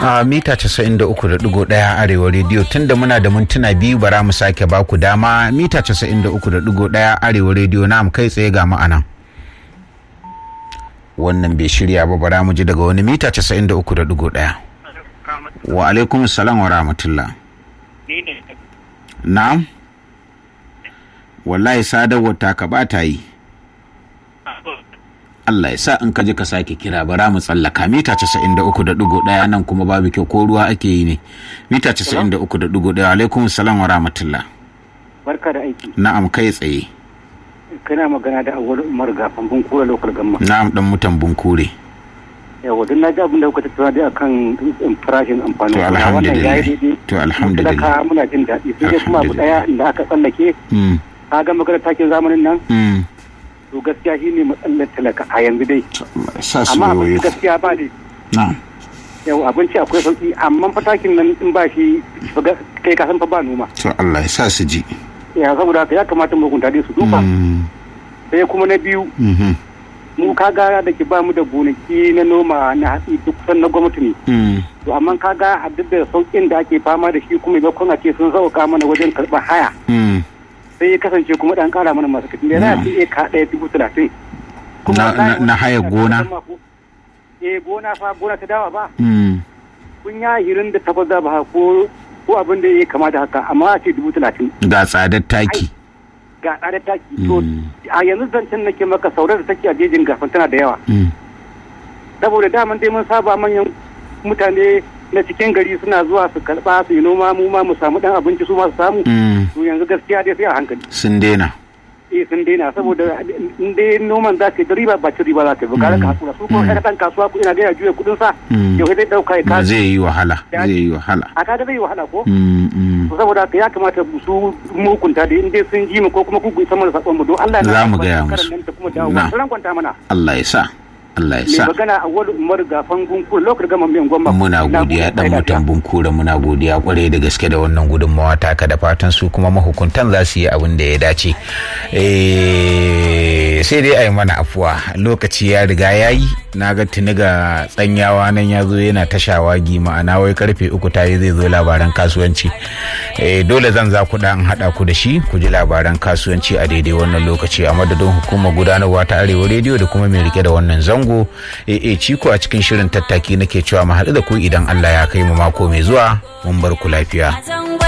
a mita 93.1 arewa rediyo tunda muna da mintuna biyu bara mu sake baku dama mita 93.1 arewa rediyo na kai tsaye ga ma'anan wannan bai shirya ba bara mu ji daga wani mita 93.1 wa alaikum salam wa rahmatullah na'am wallahi sadarwar ta ka ba ta yi Allah ya sa in ka ji ka sake kira bara mu tsallaka mita 93.1 nan kuma babu kyau ko ruwa ake yi ne mita 93.1 alaikum salam wa rahmatullah barka da aiki na'am kai tsaye kana magana da awwal umar gafan bunkure local gamma na'am dan mutan bunkure yawa don na ji abin da kuka tattauna dai akan farashin amfanin to gona wannan alhamdulillah yayi daidai to alhamdulillah talaka muna jin daɗi sai dai kuma abu daya inda aka tsallake mm ka ga magana takin zamanin nan mm to gaskiya shine matsalar talaka a yanzu dai sa su amma abin yoyo gaskiya ba dai na'am yau abinci akwai sauki amma fatakin nan in ba shi fa ga- kai ka san fa ba noma to Allah ya sa su ji ya saboda haka ya kamata mu hukunta dai su duba mm sai kuma na biyu mhm mu kaga da ke ba mu da gonaki na noma na hatsi duk kusan na gwamnati ne mm to amma kaga a duk da sauƙin da ake fama da shi kuma maimakon a ce sun sauka mana wajen karɓar haya mm sai ya kasance kuma dan ƙara mana masu katin da za a ce eka ɗaya dubu talatin. Na- na- na haya gona? eh gona fa gona ta dawa ba mm kun ya hirin da takwas da ba ko ko abin da ya kama da haka amma a ce dubu talatin ga tsadar taki ga tsada taki to Mm. a yanzu zancen nake maka saurar da take a jejin gafan tana da yawa mm saboda daman dai mun saba manyan mutane na cikin gari suna zuwa su karba su yi noma mu ma mu samu dan abinci su ma su samu mm to yanzu gaskiya dai sai a hankali sun daina eh sun daina saboda in dai noman za ka yi da riba ba ci riba za ka yi ba ka raka hakura su kuma ɗan ɗan kasuwa ku ina ga ya juya kuɗin sa Mm. yau sai dai ɗauka ya ba kasu zai yi wahala zai yi wahala a kaga zai yi wahala ko mm mm to saboda haka ya kamata su mukunta da in dai sun ji mu ko kuma ku isa mana sakon mu don Allah Za mu albarka gaya karan musu. nan ta kuma dawo Na. ran kwanta mana Allah ya sa Allah ya mai sa magana a wani umar gafan gunkur lokacin gama miyan gwamma muna Na godiya gode, dan kai mutan lafiya. bunkura muna godiya kwarai da gaske da wannan gudunmawa taka da fatan su kuma mahukuntan za su yi abin da ya dace Eh, sai dai a yi mana afuwa lokaci ya riga ya yi na ga tuni ga tsanyawa nan ya zo yana ta shawagi ma'ana wai karfe uku ta yi zai zo labaran kasuwanci Eh, dole zan za ku dan haɗa ku da shi ku ji labaran kasuwanci a daidai wannan lokaci a madadin hukumar gudanarwa ta arewa rediyo da kuma mai rike da wannan zango eh ciko a cikin shirin tattaki nake cewa mu haɗu da ku idan Allah ya kai mu mako mai zuwa mun bar ku lafiya